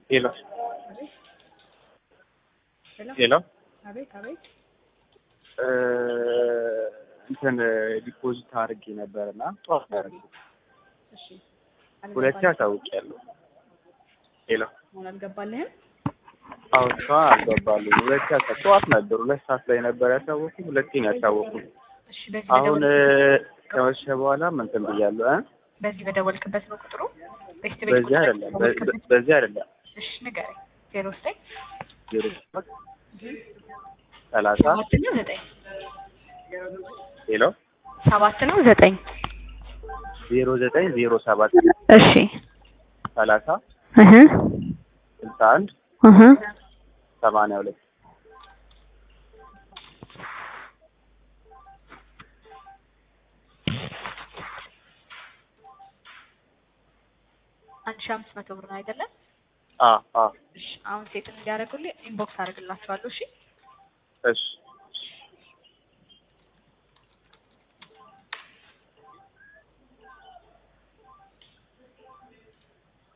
ሄሎ ሄሎ ሄሎ አቤት አቤት እ እንትን ዲፖዚት አድርጌ ነበርና ጠዋት ነው ያደረኩት። እሺ ሁለቴ አሳውቄያለሁ። ሄሎ አሁን አልገባልህም አሁን እሷ አልገባልኝ። ሁለቴ አሳ ጠዋት ነበር ሁለት ሰዓት ላይ ነበር ያሳወኩት። ሁለቴ ነው ያሳወኩት። እሺ በዚህ አሁን በደወል ከመሸ በኋላ እንትን ብያለሁ እ በዚህ በደወልክበት ነው ቁጥሩ ቤስት ቤት በዚህ ቁጥር አይደለም በ- በደወልክበት በ- በዚህ አይደለም እሺ ንገረኝ ዜሮ ዘጠኝ ዜሮ ሰባት ሰላሳ ሰባት ነው ዘጠኝ ሄሎ ሰባት ነው ዘጠኝ ዜሮ ዘጠኝ ዜሮ ሰባት እሺ ሰላሳ እህ ስልሳ አንድ እህ ሰማንያ ሁለት አንድ ሺህ አምስት መቶ ብር ነው አይደለም አ አ እሺ አሁን ሴትን እንዲያደርጉልኝ ኢንቦክስ አድርግላችኋለሁ እሺ እሺ